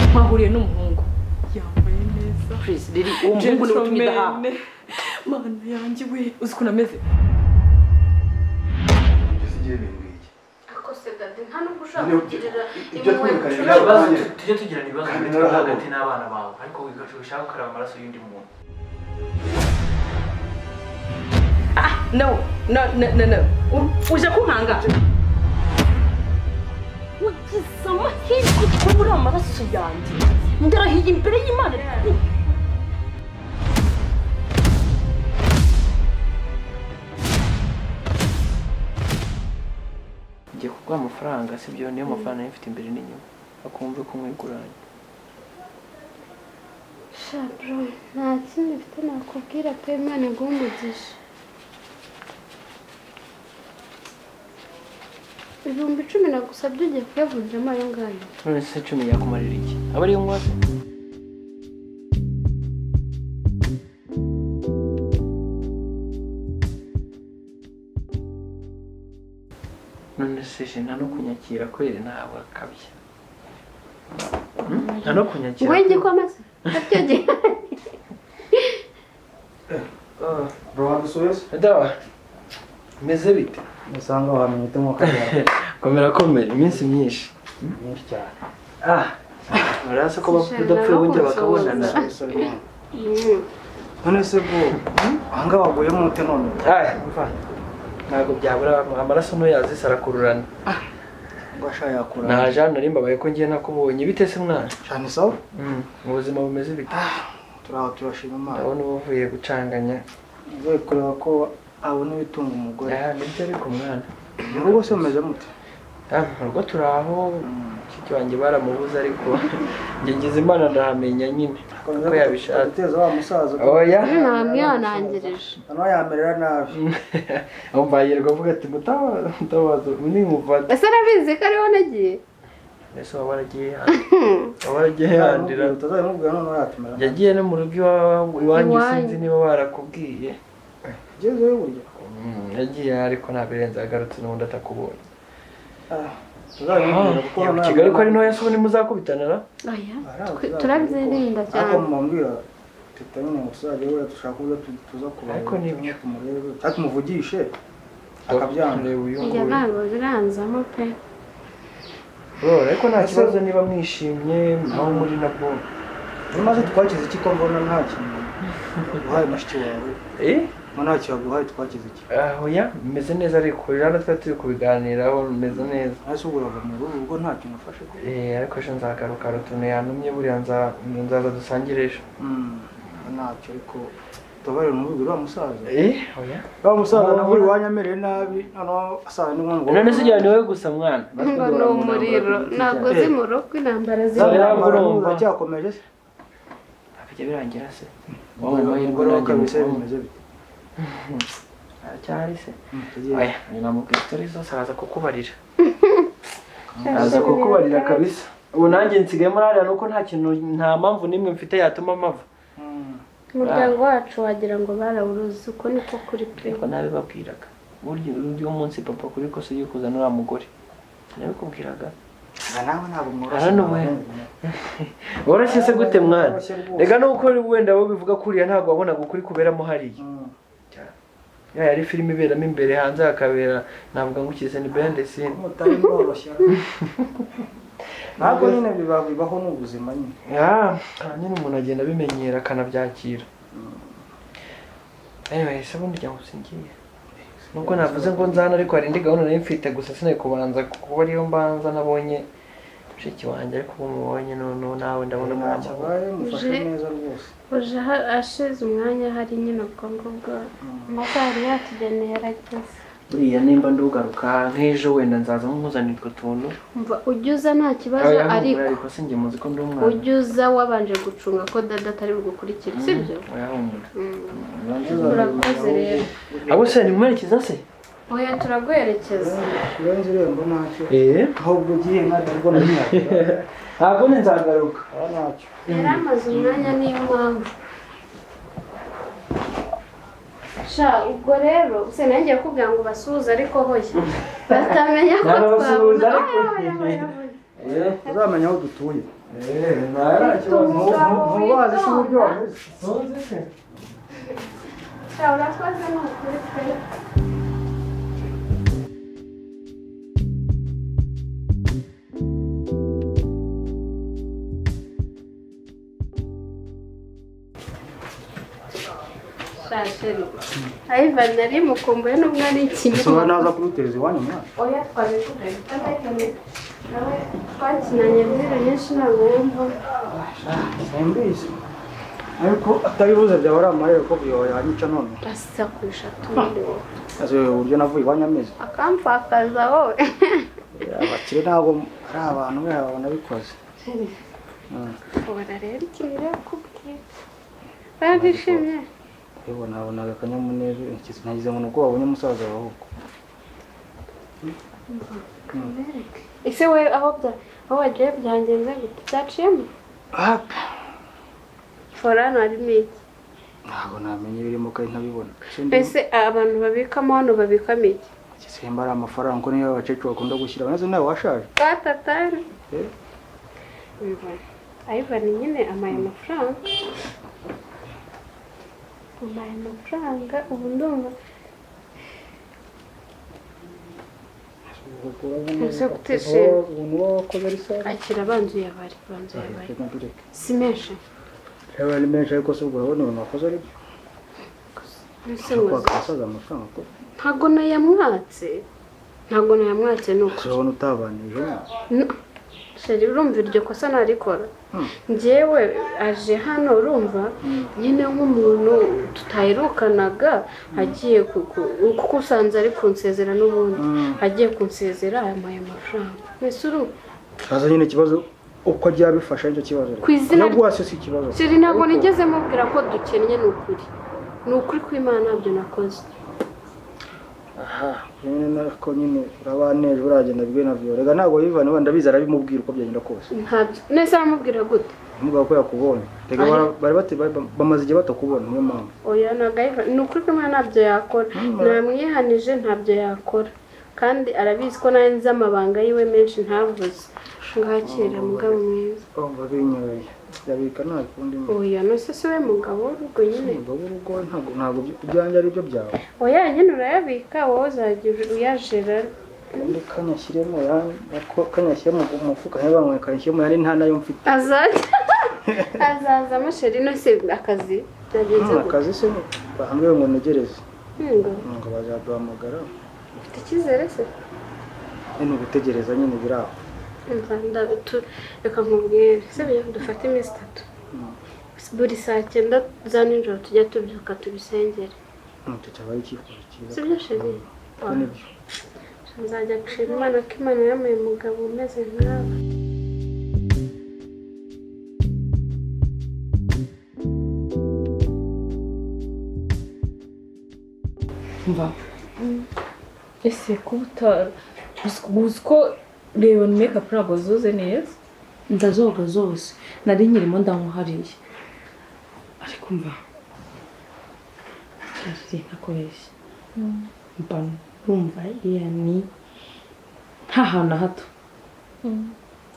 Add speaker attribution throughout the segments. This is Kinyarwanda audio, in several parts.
Speaker 1: mpahuriye n'umuhungu
Speaker 2: yambaye neza
Speaker 1: purizi riri uwo muhungu niwe utumye ndahaha
Speaker 2: Gentleman. mana yanjye we
Speaker 1: uzi ukuntu ameze
Speaker 3: ugeze igihe ibintu nk'iki
Speaker 4: ariko se dade nta nubwo ushaka
Speaker 3: Niyo-
Speaker 4: kugirira
Speaker 3: ibyo
Speaker 4: impuhwe
Speaker 3: twumvikanye
Speaker 4: inshuro
Speaker 3: ntabwo
Speaker 4: imbabazi.
Speaker 5: ibibazo
Speaker 3: Kandi-
Speaker 5: tujye tugirana ibibazo
Speaker 3: kandi
Speaker 5: hagati yawe
Speaker 3: narahabo.
Speaker 5: hagati n'abana bawe ariko wigacu ushaka gukaraba amaraso y'undi muntu
Speaker 1: no no no no no U- uje kunkanga
Speaker 6: ugize amahirwe kubura amaraso yanjye ndarahiye imbere y'imana
Speaker 5: ngiye kuguha amafaranga sibyo niyo mafaranga nari mfite imbere n'inyuma akumve ko umwiguranye
Speaker 7: shabro nta kindi mfite nakubwira pe imana iguhe umugisha ibihumbi icumi nagusabye ugiye kuyavunjamo ayo ngayo
Speaker 5: none se cumi yakumarira iki aba ariyo nkwaze none se je nta no kunyakira kweri ntabwo akabya Hmm? nta no kunyakira
Speaker 7: wowe ngiye kwamaze abyogeye
Speaker 5: Ah,
Speaker 8: bro wadusubiza
Speaker 5: dawa meze bite
Speaker 8: usanga abantu umutima ukajyana
Speaker 5: komera komera iminsi myinshi
Speaker 8: myinshi cyane
Speaker 5: ah baraza ko bapfa udapfuye bongera bakabonana
Speaker 8: none se bwo ahangaha waguyemo ute none
Speaker 5: Ay, ntabwo byabura amaraso ntuyazisa arakururana
Speaker 8: ngo ashaka yakura
Speaker 5: nta jana nari mbabaye ko ngiye nakubonye bite se mwana
Speaker 8: cyane sawa
Speaker 5: mu buzima bumeze bite
Speaker 8: turi aho turashima imana
Speaker 5: ndabona uba uvuye gucanganya
Speaker 8: ugiye kureba ko abona ibitunga umugore
Speaker 5: Ah, nibyo ariko mwana
Speaker 8: mu rugo se mumeze mute
Speaker 5: Ah, mu rugo turi aho
Speaker 8: Mm.
Speaker 5: mushiki wanjye baramubuze ariko njye ngize imana ndahamenya nyine uko yabishatse
Speaker 8: guteza wa musaza
Speaker 5: oya
Speaker 7: nta mwihanangirije
Speaker 8: noneho yamerera nabi
Speaker 5: umva yirwa avuga ati mutabaza mutabaza nimufata
Speaker 7: ese arabizi ko ariho nagiye
Speaker 5: ese waba waragiye yandi waba waragiye yandira
Speaker 8: utazabimubwira noneho yatumera nabi
Speaker 5: yagiye no mu rugo iwawa- iwanyu
Speaker 7: Iwanyu.
Speaker 5: sinzi niba barakubwiye
Speaker 8: ugezeyo burya
Speaker 5: Mm, yagiye ariko ntabwo irenze agarutse n'ubundi atakubonye
Speaker 8: tuzabimubwira kuko
Speaker 5: Yego, kigali ko ari ntoya se ubundi muzakubitana na
Speaker 7: oya
Speaker 8: Hari aho
Speaker 7: twe-
Speaker 8: tuzajya
Speaker 7: turabyirinda
Speaker 8: kuko-
Speaker 7: cyane
Speaker 8: ariko mubambwira teta nyine ngo tuzajya wera dushaka uburyo tu- tuza kureba
Speaker 5: Ariko ni byo.
Speaker 8: tumurebe cyangwa tumuvugishe akabyanga
Speaker 5: Tureba
Speaker 7: njye
Speaker 5: uyunguruye
Speaker 7: ntabwo biranzamo pe
Speaker 5: Bro, ariko nta kibazo niba mwishimye aho muri na bwo
Speaker 8: niba maze twakize iki ko mbona nta kintu uhaye mushiki wawe
Speaker 5: eh
Speaker 8: ngo nta kintu aguhaye twakize iki
Speaker 5: oya meze neza ariko rero twari turi kubiganiraho meze neza
Speaker 8: ntase ubwo urava mu rugo ubwo nta kintu ufashe ko
Speaker 5: eh ariko ejo nzagaruka hari utuntu yantumye buriya nza- nzaza dusangire ejo
Speaker 8: Mm, ntacyo ariko tubabarire umubiri uriya musaza
Speaker 5: eh oya
Speaker 8: uriya musaza nawe iwanyu amereye nabi noneho asaza n'inkono
Speaker 5: none se ijyana wowe gusa mwana
Speaker 7: ngo ni umuriro ntabwo zi mu rugo intambara
Speaker 5: Za-
Speaker 7: ziri
Speaker 5: ntabwo urumva.
Speaker 8: uracyakomeje se
Speaker 5: bijya birangira se wowe
Speaker 8: Ubona
Speaker 5: amahirwe
Speaker 8: ko
Speaker 5: nanjye
Speaker 8: kabisa
Speaker 5: mukuru.
Speaker 8: bimeze bite
Speaker 5: aracyahari se
Speaker 8: Mm, tugiye.
Speaker 5: oya nyina mubwira itori zose araza kukubarira araza kukubarira kabisa ubu nanjye nsigayemo hariya nuko nta kintu nta mpamvu n'imwe mfite yatuma mpava
Speaker 8: Mm.
Speaker 7: umuryango wacu wagira ngo barawuruzi uko niko kuri pe
Speaker 5: ariko nabibabwiraga burya uyu munsi papa kuri kose ugiye kuzana uriya mugore nabikubwiraga
Speaker 8: Aha nawe ntabwo mworoshye
Speaker 5: Hano we. woroshye se gute mwana reka nuko wenda wowe bivuga ko uriya ntabwo wabonaga ukuri kuberamo hariya ya yari filime iberamo imbere hanze hakabera navuga ngo ukize ni bendesine
Speaker 8: mutari mworoshye ntabwo nyine biba bibaho ni ubuzima nyine
Speaker 5: ya nyine umuntu agenda abimenyera akanabyakira anyway se bundi njya gusa ngiye nubwo navuze ngo nzana ariko hari indi gahunda nari mfite gusa sinari kubanza kuba ariyo mbanza nabonye mushiki wanjye ariko ubu mubonye noneho nawe ndabona ntacyo avuga.
Speaker 8: ntacyabaye mufashe
Speaker 7: Uje.
Speaker 8: neza rwose
Speaker 7: uje aha- ashize umwanya hari nyine ubwo ngubwo amasaha yari yatugeneye yarageze
Speaker 5: buriya nimba ndugaruka nk'ejo wenda nzaza nkuzanira utwo tuntu
Speaker 7: umva ujya uza nta kibazo
Speaker 5: Oya,
Speaker 7: ariko
Speaker 5: ariko se njye muzi ko ndi umwana
Speaker 7: ujya uza wabanje gucunga ko dada atari bugukurikire sibyo
Speaker 5: Oya, humura.
Speaker 7: turakoze rero
Speaker 5: abo se nimuherekeza se
Speaker 7: oya turaguherekeza
Speaker 8: kurenza irembo ntacyo
Speaker 5: eee
Speaker 8: ahubwo ugiye nka darwo na nyirabyo
Speaker 5: ntabwo ni nzagaruka
Speaker 8: aha ntacyo
Speaker 7: yari amaze umwanya niyo mpamvu sha ubwo rero se nanjye yakubwira ngo ubasuhuze ariko hoya batamenya ko
Speaker 5: Ntabasuhuza
Speaker 7: twabona
Speaker 5: ariko.
Speaker 7: Oya, oya, oya, oya.
Speaker 8: uzamenya aho dutuye ntubazi se uburyo wameze
Speaker 4: Shobora kuba azi ni ukuri pe
Speaker 7: shasheri ayivan nari mukumbuye n'ubwo ari
Speaker 8: ushobora
Speaker 7: ikinyoma
Speaker 8: naza kumuteza iwanyu mwana
Speaker 4: oya twabivuze tutazakeneye nawe
Speaker 7: twakinanye indirimbo nyinshi ntabwo wumva
Speaker 8: simbizi ariko atabibuze byaba ari amarere ko buyobora yanyica none
Speaker 7: asakusha tundi wowe
Speaker 8: azi uburyo navuye iwanyu ameze
Speaker 7: akampfakaza wowe
Speaker 8: abakire ntabwo ari abantu mwe babona bikoze
Speaker 7: ubona rero ikintu rero kubwira barishimye
Speaker 8: yewe nabonaga akanyamuneza ikizi nagize ngo ni uko babonye umusaza wawe uko
Speaker 7: ese wowe aho bya- aho wagiye byangenze gute byaciyemo forano harimo iki
Speaker 8: ntabwo namenye ibirimo kandi ntabibona Ese ndi-
Speaker 7: mbese abantu babikamo hano babikamo iki
Speaker 8: igisimba ari amafaranga kuko niyo abakecuru bakunda gushyira nazo nawe washaje
Speaker 7: twatatari
Speaker 8: Eh.
Speaker 7: ayivana nyine amaye amafaranga amaye amafaranga ubu ndumva Ese kutishima.
Speaker 8: ubu wakoze ari sawa
Speaker 7: akira abanzuye abari banzuye abari
Speaker 8: reka mbireke
Speaker 7: si menshi
Speaker 8: reba ari menshi ariko se ubwo urabona ibintu wakoze ari byo
Speaker 7: mbese ngo
Speaker 8: ushobora gusaza amafaranga ko
Speaker 7: ntabwo nayamwatse ntabwo nayamwatse ni uko
Speaker 8: urabona utabanije nawe
Speaker 7: No. sheri urumva iryo kosa narikora
Speaker 8: Hmm.
Speaker 7: njyewe aje hano urumva nyine nk'umuntu tutaherukanaga agiye ku- ku- kuko usanze ari kunsezera n'ubundi
Speaker 8: Hmm.
Speaker 7: agiye kunsezera ayamuhaye amafaranga mbese urumva
Speaker 8: haza nyine ikibazo uko agiye abifasha nicyo kibazo
Speaker 7: Ku izina
Speaker 8: no
Speaker 7: rye-
Speaker 8: guhasi si ikibazo
Speaker 7: sheri ntabwo nigeze mubwira ko dukennye ni ukuri ni ukuri kw'imana ntabyo nakoze
Speaker 8: aha nyine nako nyine urabaneje uragenda bwe na viyo reka ntabwo yivana wenda abizi arabimubwira uko byagenda kose
Speaker 7: ntabyo nese aramubwira gute
Speaker 8: umugabo ko yakubonye reka bara- bari bate- bari- bamaze igihe batakubona niyo mpamvu
Speaker 7: oya ntabwo ayiva- ni ukuri kw'imana ntabyo yakora namwihanije ntabyo yakora kandi arabizi ko nanjye nzi amabanga yiwe menshi ntavuze ngakira mugabo mwiza
Speaker 8: urumva binyoye yabika nabi kundi muntu
Speaker 7: oya nose si we mugabo w'urugo nyine
Speaker 8: umugabo w'urugo ntabwo ntabwo ibyo- ibyanjye ari byo byawe
Speaker 7: oya nyine urayabika wowe uzajya uyajera
Speaker 8: kandi kanyashyiremo yandi kanyashyiremo mu mufuka niba bamwe kanyashyiremo yandi nta nayo mfite
Speaker 7: azajya azaza amasheri nose akazi byagenze
Speaker 8: Nta
Speaker 7: gute
Speaker 8: akazi se bahambwe ngo ntegereze
Speaker 7: Ntungo,
Speaker 8: ngo bazaduhamagara
Speaker 7: ufite icyizere se
Speaker 8: ni ugutegereza nyine biri aho
Speaker 7: Umva, nda- tu- reka nkubwire se dufate iminsi itatu buri saa cyenda za nijoro tujya tubyuka tubisengere
Speaker 8: ntacyo cyaba ari icyifuzo cyiza
Speaker 7: si byo sheri
Speaker 8: kuko nibyo
Speaker 7: nzajya gushima imana ko imana yamuye umugabo umeze nkawe
Speaker 2: mva ese kuba uta- uzi- uzi ko reyoni mekapu ntabwo zoze neza
Speaker 6: ndazoga zose nari nyirimo ndamuhariye
Speaker 2: ariko mva
Speaker 6: nari ntakoresha mba numva iriya ni nta hantu na hato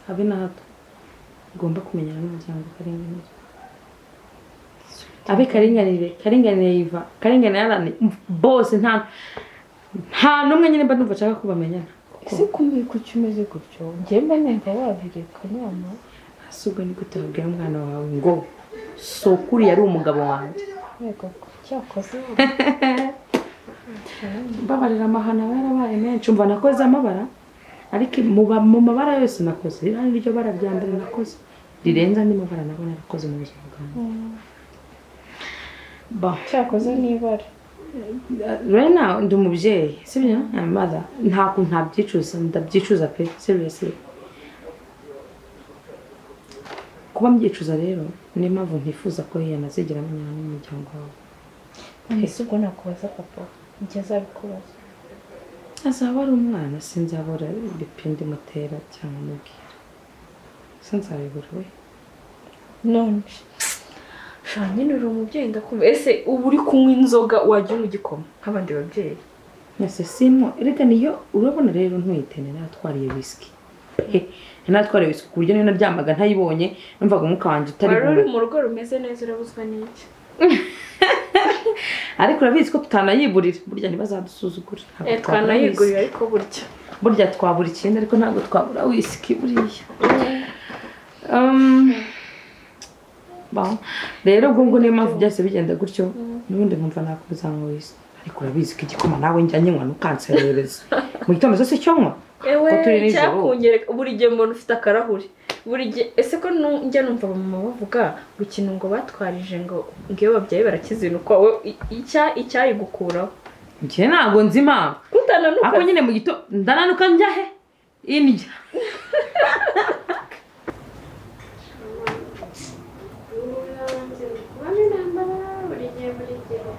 Speaker 6: habe na hato ugomba kumenyana n'umuryango karinganire abe karinganire karinganire yiva karinganire yarane bose nta nta n'umwe nyine mba numva nshaka ko bamenyana
Speaker 2: ese kubi kuki umeze gutyo ngenda nenda wabireka nyama
Speaker 6: hasi ubwo ni gute wabwira umwana wawe ngo sokuri yari umugabo wanjye
Speaker 2: yego cyakoze
Speaker 6: mbabarira amahano aba yarabaye menshi umva nakoze amabara ariko mu ba- mu mabara yose nakoze ririya ni ryo bara rya mbere nakoze rirenze andi mabara nabona nakoze mu buzima bwanjye Ba.
Speaker 2: cyakoze n'ibara
Speaker 6: rena ndi umubyeyi sibyo amaza ntabwo ntabyicuza ndabyicuza pe sibyo si kuba mbyicuza rero niyo mpamvu ntifuza ko yanazigera amenyana n'umuryango wawe
Speaker 2: ese ubwo nakubaza papa njye azabikubaza
Speaker 6: azaba ari umwana sinzabura ibipindi mutera cyangwa mubwira sinzabibura we
Speaker 2: none shana nyine uri umubyeyi ndakumva ese ubu uri kunywa inzoga wajya unywa igikoma nk'abandi babyeyi
Speaker 6: mwese simo erega niyo urabona rero ntuyitene natwariye wisiki pe natwarewe isuku ku buryo niyo naryamaga ntayibonye numvaga umwuka wanjye utari
Speaker 2: wari uri
Speaker 6: bumaze
Speaker 2: mu rugo rumeze neza urabuzwa n'iki
Speaker 6: ariko urabizi ko tutanayiburira burya ntibazadusuzugura Ntabwo
Speaker 2: Eh,
Speaker 6: twabura
Speaker 2: twanayigurira
Speaker 6: whisky.
Speaker 2: ariko burya
Speaker 6: burya twabura icyenda ariko ntabwo twabura wisiki buriya Um, bon. rero ubwo ngubwo niyo mpamvu byose bigenda gutyo n'ubundi nkumva nakomeza ngo wisiki ariko urabizi ko igikoma nawe njya nyanywa ntukanserereze mu gitondo zose cyo nywa
Speaker 2: ewe
Speaker 6: Ko turi nijoro.
Speaker 2: cyakunyereka buri gihe umuntu ufite akarahuri buri gihe ese ko nu- njya numva mama bavuga gukina ngo batwarije ngo ngewe ababyeyi barakizinukwa we i- icya- icyayigukuraho
Speaker 6: njye ntabwo nzi impamvu
Speaker 2: kutananuka
Speaker 6: ako nyine mu gitondo ndananuka njya he indya
Speaker 4: kubona intambara buri gihe buri gihe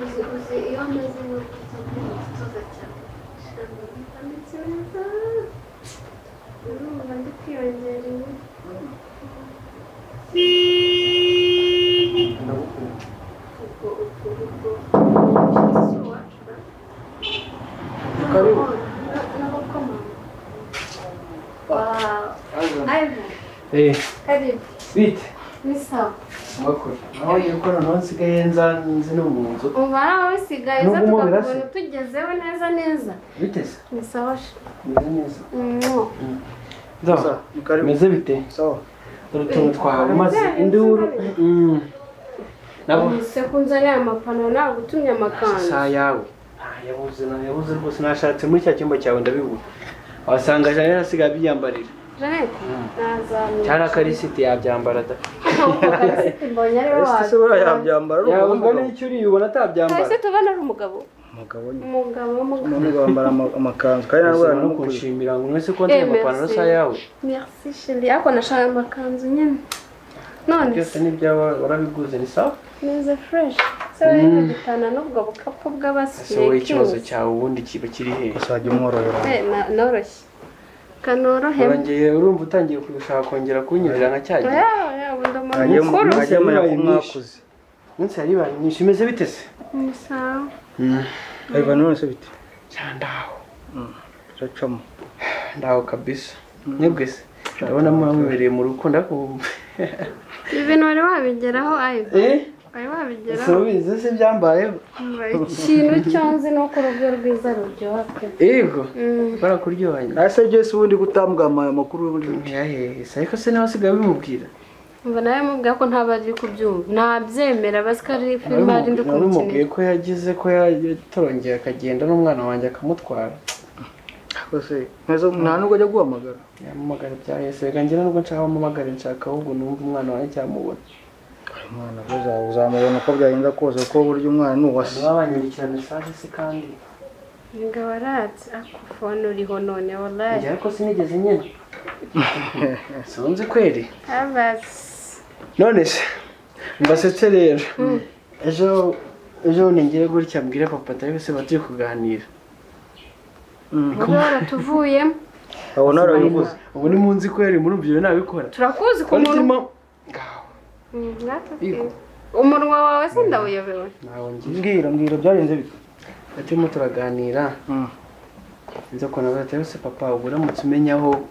Speaker 4: uzi uzi iyo amaze no gutoza cyane ntabwo bitanditse neza urumva ndi kwiyongera ibiro. ubwo ubwo ubwo si uwacu na- na- n'abakomanga Wow. Ivan, karibu.
Speaker 5: bite
Speaker 4: Ni sawa.
Speaker 5: mwakoze aho yuko noneho nsigaye nza nzi no mu nzu
Speaker 4: Umubare wawe usigaye uza
Speaker 5: N'ubwo umubiri
Speaker 4: tukakubona utugezeho neza neza.
Speaker 5: bite se
Speaker 4: Ni sawa sha.
Speaker 5: meze neza
Speaker 4: Mwo.
Speaker 5: nzaho
Speaker 8: Ni karibu.
Speaker 5: meze bite
Speaker 8: Sawa.
Speaker 5: dore utuntu twawe maze induru Mm. nabo
Speaker 7: se kunzanira amapantaro ntabwo utumye amakanzu
Speaker 5: isaha yawe nta yabuze nta yabuze rwose nashatse muri cya cyumba cyawe ndabibura wasanga jeannette asigaye abyiyambarira
Speaker 7: janete nazamye
Speaker 5: cyangwa akarisiti yabyambara da
Speaker 7: ahubwo karisiti mbonye ari
Speaker 8: Ese
Speaker 7: wawe
Speaker 8: buriya yabyambara ari
Speaker 5: yabumva
Speaker 8: umugabo.
Speaker 5: n'icyo uriyubona atabyambara
Speaker 7: karisiti ubona ari umugabo
Speaker 8: Umugabo nyine.
Speaker 7: umugabo umugabo
Speaker 8: None bambara ama- amakanzu kandi nawe
Speaker 5: ushobora no
Speaker 8: uramukunda.
Speaker 5: kunshimira ngo mwese ko nzanye
Speaker 7: Eh,
Speaker 5: amapantaro
Speaker 7: merci.
Speaker 5: asa yawe
Speaker 7: merci sheri ariko nashaka amakanzu nyine none
Speaker 5: byose ni ibyawe warabiguze ni sawa
Speaker 7: neza fureshi se wowe
Speaker 5: Mm.
Speaker 7: ntugitana n'ubwo bukapu
Speaker 5: ese wowe ikibazo
Speaker 7: bw'abasinekizi
Speaker 5: cyawe ubundi kiba kiri hehe
Speaker 8: Uzajya umworohera.
Speaker 7: noroshye kanorohemo
Speaker 5: urongeye urumva utangiye gushaka kongera kunyurira nka cya gihe
Speaker 7: yewe ndi umuntu
Speaker 8: Ajya
Speaker 7: mukuru
Speaker 5: Umunsi
Speaker 8: ajya amenya ko
Speaker 5: yabaye mwinshi.
Speaker 8: mwakuze.
Speaker 5: umunsi yari ibaye myinshi imeze bite se
Speaker 7: ni sawa
Speaker 8: Ivan none se bite?
Speaker 5: cyane ndaho
Speaker 8: Turacamo.
Speaker 5: ndaho kabisa mwebwe se ndabona mwamubereye mu rukundo ariko ubu-
Speaker 7: ibintu wari wabigeraho ayo
Speaker 5: eh
Speaker 7: wari
Speaker 5: ese
Speaker 7: wabigeraho
Speaker 5: ubizi se byambayeho
Speaker 7: ikintu cyo nzi ni uko urubyo rwiza ruryoha pe
Speaker 5: yego
Speaker 7: Mm.
Speaker 5: barakuryohanye
Speaker 8: Ese Jesse ubundi gutambwama amakuru ubundi.
Speaker 5: ntiyahehe ariko se nawe asigaye bimubwira
Speaker 7: Umva nawe mubwira ko ntabari kubyumva ntabyemera bazi ko ari filime ari ndi
Speaker 5: bimubwiye
Speaker 7: kumukinira
Speaker 5: ko yagize ko yatorongera akagenda n'umwana wanjye akamutwara
Speaker 8: Kose. Ntezo nta nubwo ajya guhamagara.
Speaker 5: yamumagara byahese reka njye nubwo nshaka amamagara nshaka ahubwo numva umwana wanjye cyamubona
Speaker 8: Umwana uza- uzamubona uko byagenze kose kuko burya umwana ni uwase.
Speaker 5: ntibabanyandikira mesaje se kandi
Speaker 7: ngo waratse ako fone uriho none
Speaker 5: njye
Speaker 7: wallahi
Speaker 5: ariko sinigeze nyine sinzi kweri
Speaker 7: abatse
Speaker 5: none se mbasetse rero ejo ejo bundi ngire gutya mbwire papa atari se batari kuganira
Speaker 7: ubwo waratuvuyemo
Speaker 8: Abona arabiguze.
Speaker 5: ubu ni munsi kweri murumvira nabikora
Speaker 7: turakuzi ku munwa
Speaker 5: Turimo- Ngaho.
Speaker 7: Mm, natwe-
Speaker 5: Yego.
Speaker 7: umunwa wawe se ndawuyobewe
Speaker 5: ntabwo
Speaker 8: Mbwira mbwira byagenze bite?
Speaker 5: turimo turaganira
Speaker 8: Mm.
Speaker 5: nza kubona batari se papa ubu uramutse umenya aho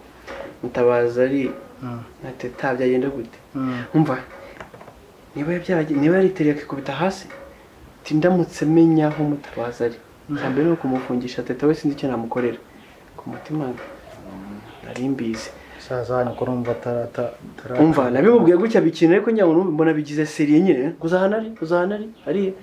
Speaker 5: mutabazi ari
Speaker 8: Mm.
Speaker 5: na teta byagenda gute
Speaker 8: Mm.
Speaker 5: umva niba byabage- niba yaritereye akikubita hasi ati ndamutse menya aho mutabazi ari icya mbere ni ukumufungisha teta we sinzi icyo namukorera ku mutima nari mbizi
Speaker 8: Saza wanyu ko numva atarata. atarata-
Speaker 5: umva nabimubwiye gutya bikina ariko nyamuntu mbona bigize seriye nyine uzahana ari uzahana ari ariye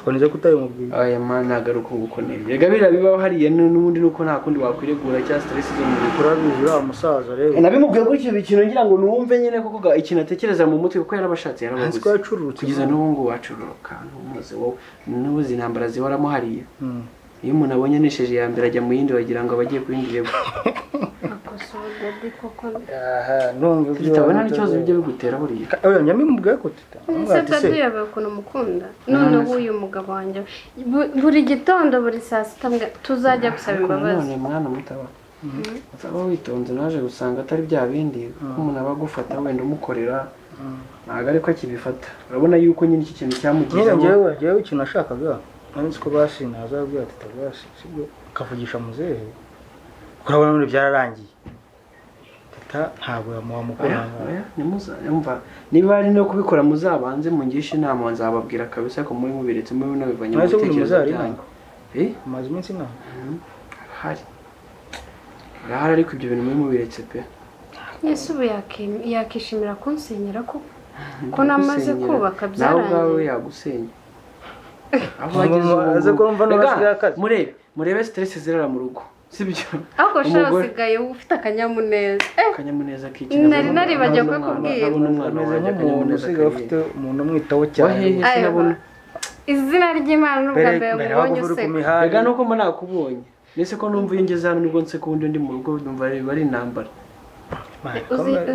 Speaker 8: Ubwo nibyo kutabimubwira.
Speaker 5: aya mana nagaruka nguko neza rega biriya bibaho hariya n- n'ubundi nuko nta kundi wakwiregura cyangwa stress zo mu bikora
Speaker 8: Urabizi uriya musaza rero.
Speaker 5: nabimubwiye gutyo bikintu ngira ngo numve nyine kuko ga- ikintu atekereza mu mutwe kuko yarabashatse
Speaker 8: Nzi
Speaker 5: yarababuze
Speaker 8: ko yacururutse.
Speaker 5: kugeza n'ubu ngubu wacururuka ntumuze wowe n'ubuze intambara zihoramo hariya
Speaker 8: Mm.
Speaker 5: iyo umuntu abonye anesheje iya mbere ajya mu yindi wagira ngo aba agiye ku yindi level
Speaker 7: akosora dadi koko
Speaker 8: Aha, numva ibyo
Speaker 5: tutabona
Speaker 8: wamutegura.
Speaker 5: n'ikibazo bijya bigutera buriya
Speaker 8: Oya nyamimubwiye ko tita.
Speaker 7: ese dadi yabaye ukuntu mukunda noneho uyu mugabo wanjye bu- buri gitondo buri saa sita mbwa- tuzajya gusaba
Speaker 5: ariko
Speaker 7: imbabazi
Speaker 5: nanone mwana mutaba uzaba witonze naje gusanga atari bya bindi kuko umuntu aba agufata wenda umukorera ntabwo ariko akibifata urabona yuko nyine iki kintu
Speaker 8: nyine
Speaker 5: cyamugezeho
Speaker 8: njyewe njyewe ikintu nashakaga ntabizi ko bashinze azabwira ati tabashe sibyo akavugisha muzehe urabona none byararangiye tata ntabwo yamuha mukorana
Speaker 5: nimuzayumva niba ari no kubikora muzabanze mungishe inama nzababwira kabisa ko muri mubiretse muri munabivanye mu
Speaker 8: Maze ubundi
Speaker 5: bitekerezo
Speaker 8: muzari
Speaker 5: byanyu
Speaker 8: inama.
Speaker 5: Eh,
Speaker 8: amaze iminsi inama
Speaker 5: harahari harahari ariko ibyo bintu muri mubiretse pe
Speaker 7: yesu ubu yakem- yakishimira kunsenyera ko ko namaze
Speaker 5: Gusenyera.
Speaker 7: kubaka
Speaker 5: nawe ubwawe
Speaker 7: byarangiye
Speaker 5: yagusenya aho
Speaker 8: Umuntu
Speaker 5: wageze ubu
Speaker 8: aze
Speaker 5: ngubu.
Speaker 8: kumva
Speaker 5: Rega,
Speaker 8: n'abasigaye akazi.
Speaker 5: murebe murebe stress zirara mu rugo sibyo
Speaker 7: ariko shara
Speaker 5: Umugore-
Speaker 7: usigaye ufite akanyamuneza eh
Speaker 5: akanyamuneza k'iki
Speaker 7: Nari naribagiye kukubwira.
Speaker 5: nabona umwana
Speaker 8: ameze
Speaker 5: wanjye
Speaker 8: nk'umuntu
Speaker 5: akanyamuneza
Speaker 8: usigaye ufite
Speaker 5: k'iki
Speaker 8: umuntu umwitaho cyane
Speaker 5: wahehe
Speaker 7: Ayo,
Speaker 5: sinabona
Speaker 7: izina ry'imana ni ubwa
Speaker 8: mbere
Speaker 7: mbere
Speaker 8: mbere waba
Speaker 7: mubonye
Speaker 8: uvuye ku
Speaker 7: useka
Speaker 5: rega
Speaker 8: mihanda
Speaker 5: nuko mba nakubonye mbese ko numva iyo ngeze hano nibwo nse kubundi ndi mu rugo numva ari- ari intambara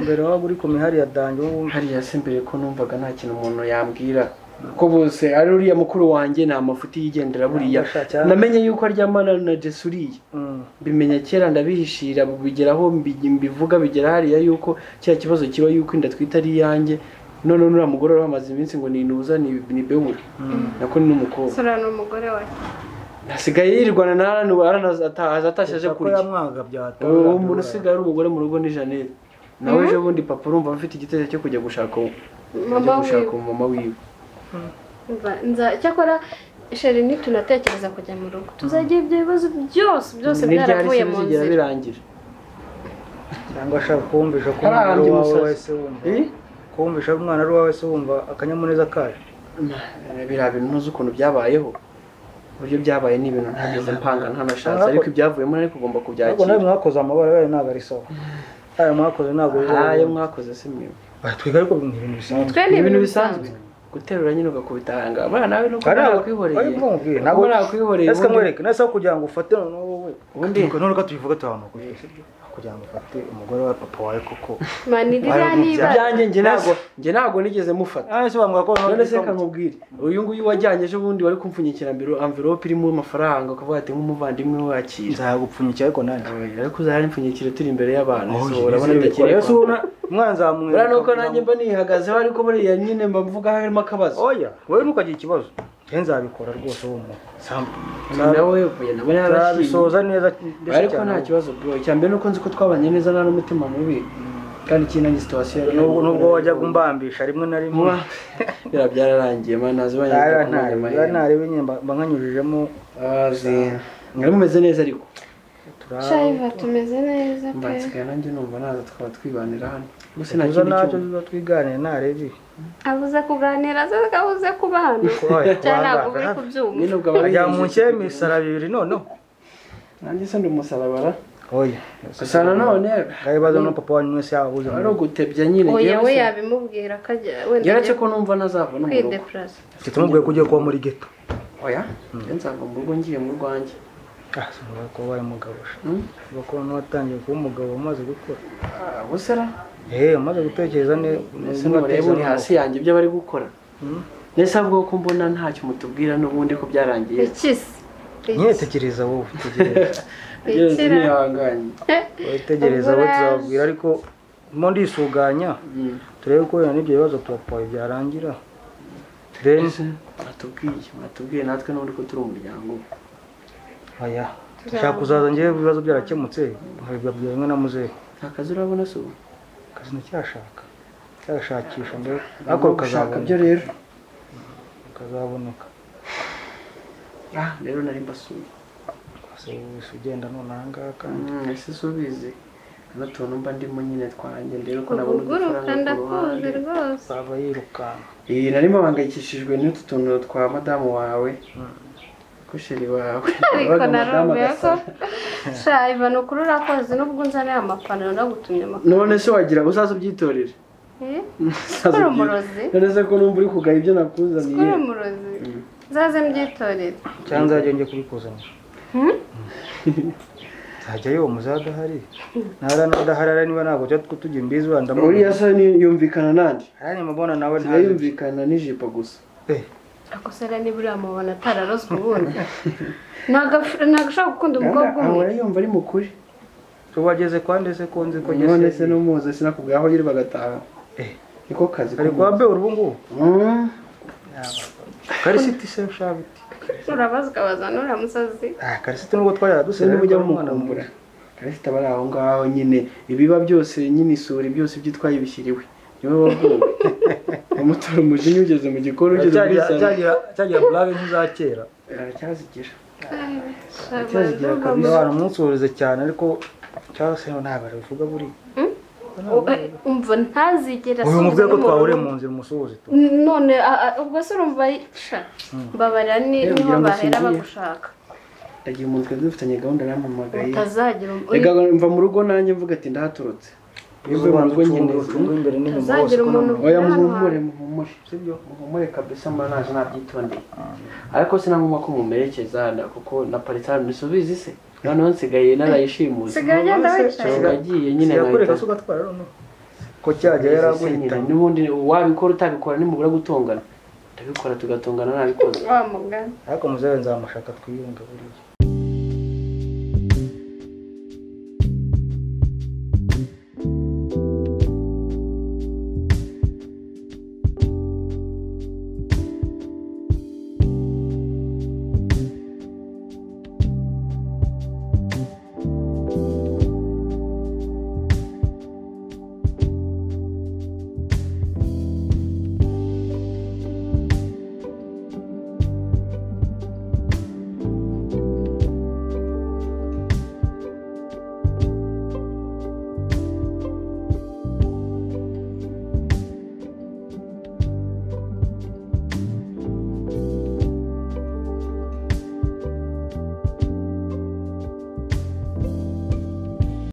Speaker 8: mbere waba uri ku mihari ya dange wumva
Speaker 5: hariya se mbere ko numvaga nta kintu umuntu yambwira ko bose ari uriya mukuru wanjye nta mafuti yigendera buriya
Speaker 8: Cyane.
Speaker 5: namenye yuko aryamana na jesu uriya
Speaker 8: Mm.
Speaker 5: mbimenya kera ndabihishira bigeraho mbivuga bigera hariya yuko cya kibazo kiba yuko inda twita ari iyanjye none nuriya mugore wari wamaze iminsi ngo nintuza ni- ni bewura nako ni n'umukobwa
Speaker 7: sura ni umugore we
Speaker 5: hasigaye yirirwana na arana ubu arana azata- azatashye aje
Speaker 8: Kuko
Speaker 5: kurya
Speaker 8: yamwaga byatanga
Speaker 5: uwo muntu usigaye ari umugore mu rugo ni janete nawe ejo bundi papa urumva afite igitekerezo cyo kujya gushaka uwo-
Speaker 7: mama
Speaker 5: kujya gushaka
Speaker 7: wiwe
Speaker 5: umumama wiwe
Speaker 7: Umva, nza- cyakora sheri ntitunatekereza kujya mu rugo tuzagira ibyo bibazo byose byose
Speaker 5: Ni ryari se
Speaker 7: byaravuye mu
Speaker 5: bizigera
Speaker 7: nzira
Speaker 5: birangira
Speaker 8: cyangwa ashaka kumvisha ko umwana ari
Speaker 5: Yarahambye
Speaker 8: uwawe
Speaker 5: umusazi.
Speaker 8: wese wumva
Speaker 5: Eh?
Speaker 8: kumvisha ko umwana ari uwawe wese wumva akanyamuneza kaje
Speaker 5: biriya bintu ntuzi ukuntu byabayeho uburyo byabaye ni ibintu ntageze mpanga ntanashatse ariko ibyavuyemo ariko ugomba
Speaker 8: ntabwo nawe
Speaker 5: kubyakira
Speaker 8: mwakoze amabara yayo ntabwo ari sawa ayo mwakoze ntabwo ari sawa.
Speaker 5: ayo mwakoze si mwe
Speaker 8: Ah, twiga ariko ni ibintu bisanzwe
Speaker 7: twe ni ibintu bisanzwe
Speaker 5: guterura nyine ugakubita ahanga abana nawe nuko
Speaker 8: Ari aho-
Speaker 5: nakwihoreye
Speaker 8: ari bwo mubwire,
Speaker 5: ntabwo
Speaker 8: ntabwo-
Speaker 5: nakwihoreye
Speaker 8: ese
Speaker 5: ubundi-
Speaker 8: kamwereke nese aho kugira ngo ufate noneho wowe
Speaker 5: Ubundi-
Speaker 8: nureka tubivuga tuhantu kugira ngo ufate umugore wa papa wawe koko
Speaker 7: mani ririya
Speaker 8: Baramubyaye.
Speaker 7: niba
Speaker 5: ibyanjye njye ntabwo njye ntabwo nigeze mufata
Speaker 8: ah ese bambwira ko
Speaker 5: none se reka nkubwire uyu nguyu wajyanye ejo bundi wari kumpfunyikira ambiro- amvelope irimo amafaranga ukavuga ati nk'umuvandimwe wakira
Speaker 8: nzagupfunyikira ariko nanjye
Speaker 5: ariko uzahari impfunyikira turi imbere y'abantu so urabona
Speaker 8: Oye,
Speaker 5: atakiri
Speaker 8: ese ubona umwana zamwe
Speaker 5: buriya nuko nanjye mba nihagazeho ariko buriya nyine mba mvuga harimo akabazo
Speaker 8: oya wowe ntukagira ikibazo njye nzabikora rwose wowe umuntu Sam-
Speaker 5: nawe uvuye nawe yarashimye
Speaker 8: nzabisoza neza ndetse
Speaker 5: ariko
Speaker 8: cyane
Speaker 5: nta kibazo bro icya mbere nuko nzi ko twabanye neza nta n'umutima mubi kandi ikindi situwasiyo
Speaker 8: Nubwo- nubwo wajyaga umbambisha rimwe na rimwe
Speaker 5: muba biriya byararangiye mana zibanye
Speaker 8: Nara- nta- nta- ntarebe nyine mba mba nkanyujijemo
Speaker 5: mwari mumeze neza ariko
Speaker 7: shayiva tumeze neza pe
Speaker 5: mbansigaye nanjye numva naza twaba twibanira hano gusa nta
Speaker 8: tuza
Speaker 5: kindi
Speaker 8: nacyo
Speaker 5: cyuma
Speaker 8: tuba twiganire ntarebe
Speaker 7: abuze kuganira se abuze kubana cyane ntabwo uri kubyumva
Speaker 5: nyine ubwo
Speaker 8: ajya
Speaker 5: abari
Speaker 8: mu nshye misara bibiri noneho
Speaker 5: nanjye se ndi umusalabara
Speaker 8: oya
Speaker 5: gusa nanone
Speaker 8: ngabibazo no papa wanyu mwese yabahuze
Speaker 5: ari ugutebya nyine
Speaker 7: oya we
Speaker 5: yewe
Speaker 7: yabimubwira ko ajya wenda
Speaker 5: yaretse ko numva nazava no mu rugo
Speaker 7: kwidepurasa
Speaker 8: mfite umubwiye ko ugiye kuba muri geto
Speaker 5: oya njye nzava mu rugo ngiye mu rwanjye
Speaker 8: ah sinubwo ko wabaye umugabo sha
Speaker 5: Hmm?
Speaker 8: uba ko noneho watangiye kuba umugabo umaze gukora
Speaker 5: Ah, ubuse ra
Speaker 8: eee umaze gutekereza neza
Speaker 5: ese nturebe uri hasi yanjye ibyo bari gukora
Speaker 8: Hmm.
Speaker 5: mbese ahubwo ko mbona ntacyo mutubwira n'ubundi ko byarangiye
Speaker 7: ikisi
Speaker 8: nyetekereza wowe tegereza
Speaker 5: Ageze
Speaker 7: Ikira.
Speaker 5: ntihanganye
Speaker 8: wowe tegereza wowe tuzababwira ariko mo ndisuganya
Speaker 5: Mm.
Speaker 8: turebe ko wenda n'ibyo bibazo tubapfaye byarangira then
Speaker 5: mwatubwiye mwatubwiye natwe n'ubundi ko turi umuryango
Speaker 8: aya ushaka kuzaza ngewe ibibazo byarakemutse nkabibabwira rimwe na muzehe
Speaker 5: nta kazi urabona si ubu
Speaker 8: akazi nticyashaka cyashakisha mbere ariko kazaboneka
Speaker 5: rero
Speaker 8: kazaboneka
Speaker 5: ah rero nari mbasuye
Speaker 8: wese ugenda none aha ngaha kandi
Speaker 5: Mm, ese si ubizi hano tuntu mba ndimo nyine twanjye rero ko nabona
Speaker 7: ubuguruka
Speaker 5: udufaranga ku
Speaker 7: ndakuzi
Speaker 5: ruhande
Speaker 7: rwose
Speaker 8: azaba yirukanka
Speaker 5: iyi nari mpangayikishijwe n'utu tuntu twa madamu wawe ko sheri wawe
Speaker 7: ariko
Speaker 5: wabaga madamu
Speaker 7: narumbuye ko
Speaker 5: agasa
Speaker 7: shayiva ni ukuri urakoze nubwo unzaniye amapantaro nagutumye amapantaro
Speaker 5: none se wagira uzaza ubyitorere
Speaker 7: Eh?
Speaker 5: Uzaza ubyitorere.
Speaker 7: Uri umurozi?
Speaker 5: none se ko numva uri kugaya ibyo
Speaker 7: Kuri
Speaker 5: nakuzaniye
Speaker 7: umurozi zaze mbyitorere
Speaker 8: cyangwa nzajya njye kubikuzanira nzajyayo uwo muzehe adahari ntara n'adahari ari niba ntabwo tujya tujya imbizi wenda
Speaker 5: uriya se ni- yumvikana nande
Speaker 8: arani mubona nawe ntazi
Speaker 5: yumvikana n'ijipo gusa
Speaker 8: Eh,
Speaker 7: akosera niba uriya mubona atararozwe ubundi ntabwo ushobora gukunda umukobwa umwe
Speaker 5: ahora yumva ari mukuri
Speaker 8: so wageze kwa ndetse ko nzi ko
Speaker 5: none se
Speaker 8: ngeze
Speaker 5: n'umuzi sinakubwira aho yiri bagataha
Speaker 8: Eh.
Speaker 5: niko kazi
Speaker 8: ari kwa be ubu ngubu
Speaker 5: Mm.
Speaker 8: karisiti se shabiti
Speaker 7: urabazwabaza n'uriya musazi
Speaker 8: ah karisiti nubwo twayaradusera
Speaker 5: niba ujya mukumbura karisita aba ari aho ngaho nyine ibiba byose nyine isuri byose ibyo itwaye bishyiriwe niwe wavuwe umutora umujinya ugeze mu gikoni ugeze muri salo
Speaker 8: cyagira burage nk'iza kera
Speaker 5: aracyazigira
Speaker 7: Shabanza
Speaker 5: kabisa.
Speaker 7: mama.
Speaker 8: abantu umunsuhurize cyane ariko cyangwa se ntabwo babivuga buriya
Speaker 7: Eh, umva ntazigera
Speaker 8: uyu mubwire ko
Speaker 7: asubira
Speaker 8: twahuriye
Speaker 7: mu
Speaker 8: mu
Speaker 7: rugo.
Speaker 8: nzira umusuhuze tu
Speaker 7: none a- a- ubwo se urumva sha mbabarira ni-
Speaker 5: Rero
Speaker 7: niho
Speaker 5: ngira ngo
Speaker 7: bahera
Speaker 5: singiye.
Speaker 7: bagushaka
Speaker 5: ndagira umuntu twari dufitanye gahunda arampamagaye
Speaker 7: utazagira um-
Speaker 5: reka mva mu rugo nanjye mvuga ati ndahaturutse iyo uvuye mu rugo nyine
Speaker 8: ucunga imbere n'inyuma hose
Speaker 7: utazagira
Speaker 8: ko
Speaker 7: umuntu
Speaker 8: nta-
Speaker 5: oya
Speaker 7: ubwira hano
Speaker 5: muhumure
Speaker 7: hantu.
Speaker 5: muhumure sibyo muhumure kabisa mba naje nabyitondeye ariko sinagomba ko mumerekeza na- kuko na paritari musubize se noneho nsigaye narayishimuze
Speaker 7: Sigaye ugenda wicaye.
Speaker 5: Nsigaye nagiye nyine
Speaker 8: sigakureka
Speaker 5: nkahita
Speaker 8: se ugatwara noneho ko cyajya yaraguhita
Speaker 5: nyine n'ubundi wabikora utabikora nimubura gutongana ndabikora tugatongana nabikoze
Speaker 7: wa mugani
Speaker 8: ariko muzewe nzamushaka twiyunga buriya